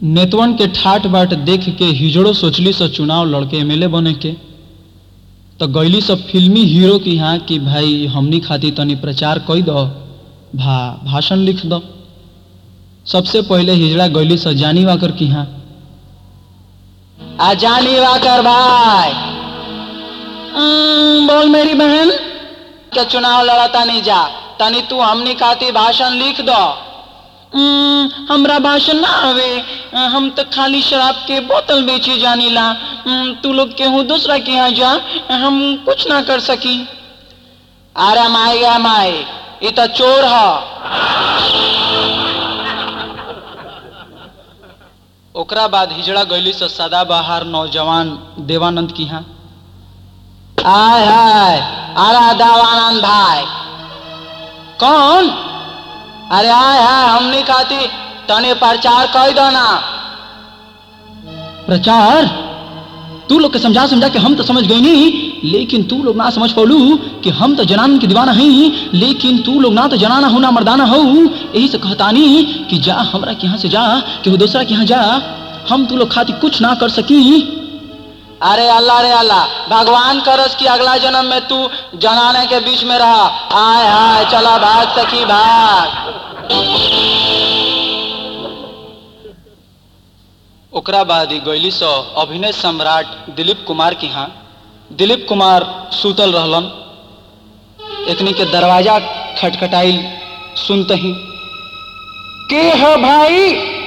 नेतवन के ठाट बाट देख के हिजड़ो सोचली स चुनाव लड़के एमएलए बने के तो गईली सब फिल्मी हीरो की यहाँ कि भाई हमनी खातिर तनी प्रचार कई दो भा भाषण लिख दो सबसे पहले हिजड़ा गईली स जानी वाकर की यहाँ आ जानी वाकर भाई हम्म, बोल मेरी बहन के चुनाव लड़ा तनी जा तनी तू हमनी खाती भाषण लिख दो हम्म, हमरा भाषण ना आवे अ, हम तो खाली शराब के बोतल बेची जानी ला हम्म, तू लोग केहू दूसरा के यहाँ जा हम कुछ ना कर सकी अरे माई गा माई ये तो चोर है ओकरा बाद हिजड़ा गईली स सदाबहार नौजवान देवानंद की यहाँ आय हाय अरे देवानंद भाई कौन अरे आय हाय हमनी खाती तने प्रचार कर दो ना प्रचार तू लोग के समझा समझा के हम तो समझ गए नहीं लेकिन तू लोग ना समझ पौलू कि हम तो जनान के दीवाना हैं लेकिन तू लोग ना तो जनाना हो ना मर्दाना हो यही से कहतानी कि जा हमरा के यहाँ से जा कि दूसरा के यहाँ जा हम तू लोग खातिर कुछ ना कर सकी अरे अल्लाह रे अल्लाह भगवान करस कि अगला जन्म में तू जनाने के बीच में रहा आय हाय चला भाग सखी भाग ओकरा बाद ही गईली सो अभिनय सम्राट दिलीप कुमार की यहाँ दिलीप कुमार सुतल रहलन एकनी के दरवाजा खटखटाई सुनते ही के हो भाई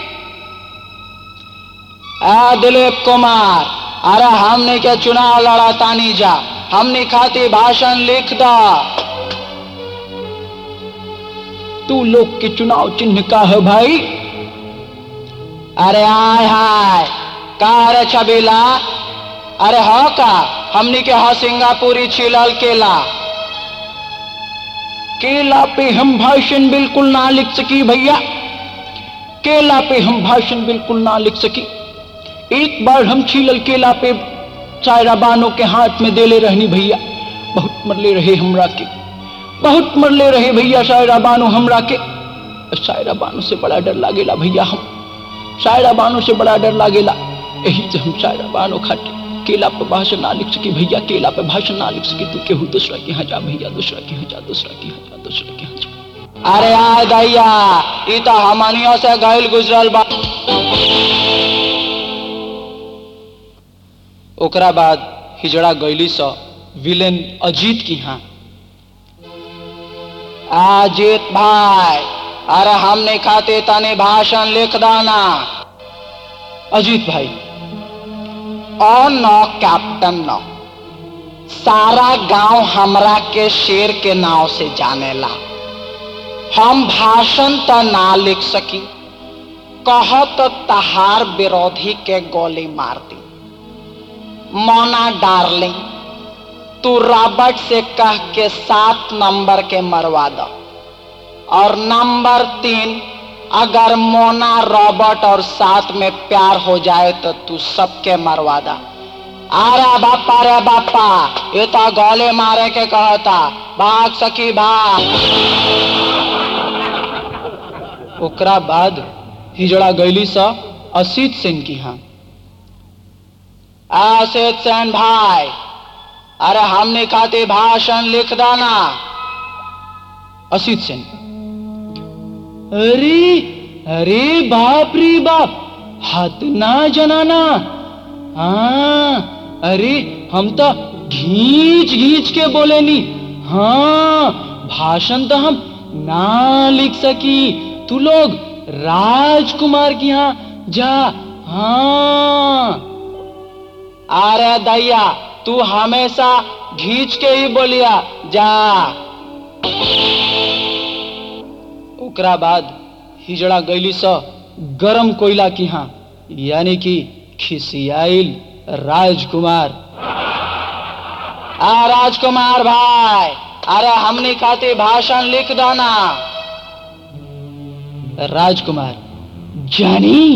आ दिलीप कुमार अरे हमने के चुनाव लड़ा तानी जा हमने खाती भाषण लिख दा तू लोग के चुनाव चिन्ह का है भाई अरे आय हाय का रे छबीला अरे हो का हमनी के हो सिंगापुरी छिलल केला केला पे हम भाषण बिल्कुल ना लिख सकी भैया केला पे हम भाषण बिल्कुल ना लिख सकी एक बार हम छीलल केला पे सायरा बानो के हाथ में देले रहनी भैया बहुत मरले रहे हमरा के बहुत मरले रहे भैया सायरा बानो हमरा के सायरा बानो से बड़ा डर लागेला भैया हम सायरा बानो से बड़ा डर लागेला यही से हम सायरा बानो खाते केला पे भाषण ना लिख सकी भैया केला पे भाषण ना लिख सकी तू केहू दूसरा के यहाँ जा भैया दूसरा के यहाँ जा दूसरा के यहाँ जा दूसरा के यहाँ जा अरे आय दैया ई तो हमनियों से गैल गुजरल बा ओकरा बाद हिजड़ा गईली स विलेन अजीत की यहाँ अजीत भाई अरे हमने खाते तने भाषण लिख दाना अजीत भाई ओ नो कैप्टन नो सारा गांव हमरा के शेर के नाव से जानेला हम भाषण तो ना लिख सकी कह तो तहार विरोधी के गोली मार दी मोना डार्लिंग तू रॉबर्ट से कह के सात नंबर के मरवा दो और नंबर तीन अगर मोना रॉबर्ट और साथ में प्यार हो जाए तो तू सबके मरवा दा अरे बापा रे बापा ये तो गोले मारे के कहता भाग सकी भाग ओकरा बाद हिजड़ा गईली स असित सेन की यहाँ आसित सेन भाई अरे हमने खाते भाषण लिख दाना असित सेन अरे अरे बाप रे बाप हाथ ना जनाना हाँ अरे हम तो घींच घींच के बोले नी हाँ भाषण तो हम ना लिख सकी तू लोग राजकुमार की यहाँ जा हाँ अरे दैया तू हमेशा घींच के ही बोलिया जा ओकरा बाद हिजड़ा गईली स गरम कोयला की यहाँ यानी कि खिसियाइल राजकुमार आ राजकुमार भाई अरे हमने खाते भाषण लिख दाना राजकुमार जानी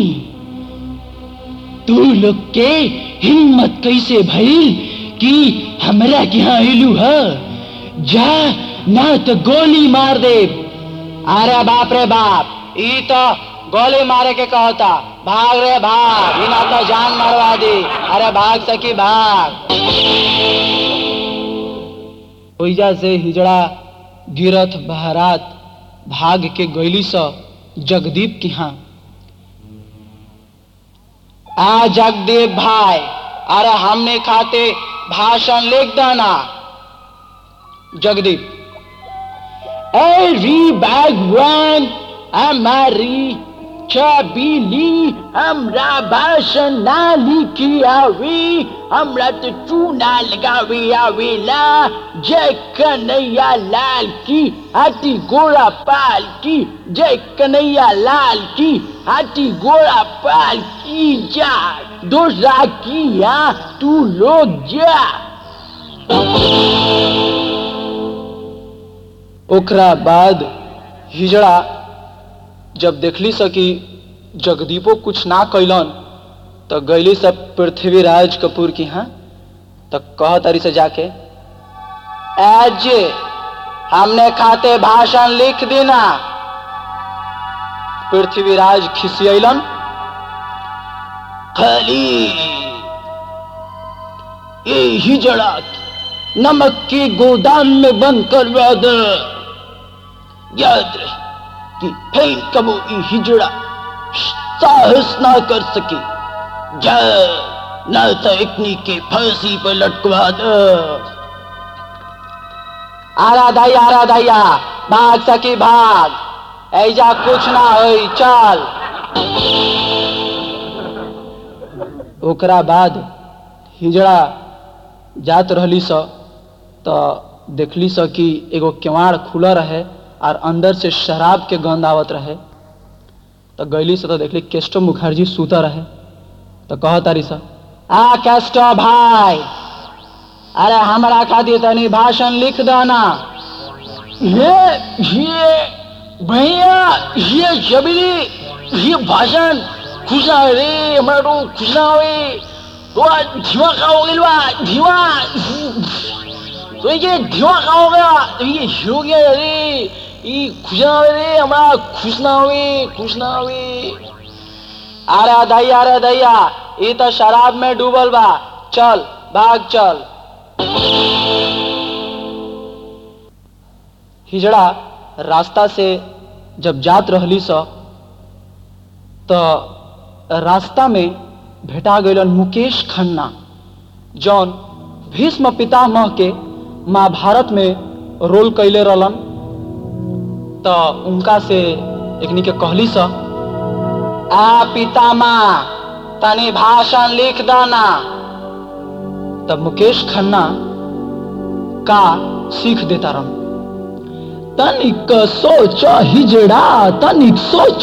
तू लोग के हिम्मत कैसे भइल कि हमरा के यहाँ अइलू है जा ना तो गोली मार दे अरे बाप रे बाप ई तो गोली मारे के कहता भाग रे भाग बिना तो जान मरवा दी अरे भाग सकी भाग ओइजा से हिजड़ा गिरथ बहरात भाग के गैली स जगदीप की हाँ आ जगदीप भाई अरे हमने खाते भाषण लिख देना Jagdeep Every bagwan amari chabili हमरा भाषण ना लिखी आवी हमरा तो चूना लगावी आवेला जय कन्हैया लाल की हाथी घोड़ा पाल की जय कन्हैया लाल की हाथी घोड़ा पाल की जा दूसरा किया तू लोग जा ओकरा बाद हिजड़ा जब देखली स कि जगदीपो कुछ ना कैलन तो गैली सब पृथ्वीराज कपूर की हाँ तो कह तारी से जाके आज हमने खाते भाषण लिख देना पृथ्वीराज खिसियलन खाली ये हिजड़ा नमक के गोदाम में बंद करवा दे याद रहे कि फिर कबो ये हिजड़ा साहस ना कर सके जा ना तो इतनी के फांसी पर लटकवा दे आरा दैया आरा दैया भाग सकी भाग ऐजा कुछ ना होई चल ओकरा बाद हिजड़ा जात रहली स तो देखली स कि एगो केवाड़ खुला रहे और अंदर से शराब के गंध आवत रहे तो गैली से तो देखली केस्टो मुखर्जी सूता रहे तो कह तारी सा आ केस्टो भाई अरे हमरा खातिर तनी भाषण लिख देना ये ये भैया ये जबरी ये भाषण खुशा रे हमारा तो खुशा हुए तो आज धीमा खाओगे लो धीमा तो ये धीमा खाओगे तो ये हो गया रे ये खुशा रे हमारा खुश ना हुए खुश ना हुए अरे दैया अरे दैया ये तो शराब में डूबल बा चल भाग चल हिजड़ा रास्ता से जब जात रहली स तो रास्ता में भेटा गलन मुकेश खन्ना जौन भीष्म पितामह के महाभारत में रोल कैले रहलन तो उनका से एकनी के कहली स आ पितामह तनी भाषण लिख देना तब मुकेश खन्ना का सीख देता रहा तनिक सोच हिजड़ा तनिक सोच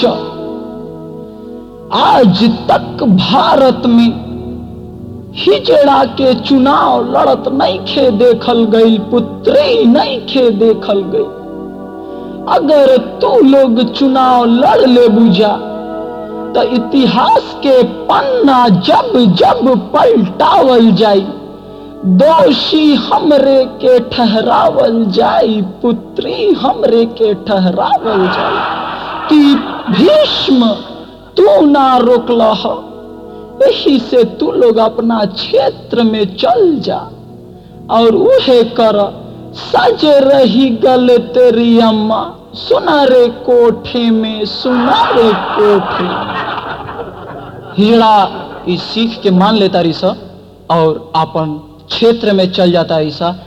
आज तक भारत में हिजड़ा के चुनाव लड़त नहीं खे देखल गई पुत्री नहीं खे देखल गई अगर तू लोग चुनाव लड़ ले बुझा तो इतिहास के पन्ना जब जब पलटावल जाई दोषी हमरे के ठहरावल जाई पुत्री हमरे के ठहरावल जाई कि भीष्म तू ना रोकल यही से तू लोग अपना क्षेत्र में चल जा और उहे कर सज रही गल तेरी अम्मा सुना रे कोठे में सुना रे कोठे हिजड़ा इस सीख के मान लेता रिसा और अपन क्षेत्र में चल जाता ईसा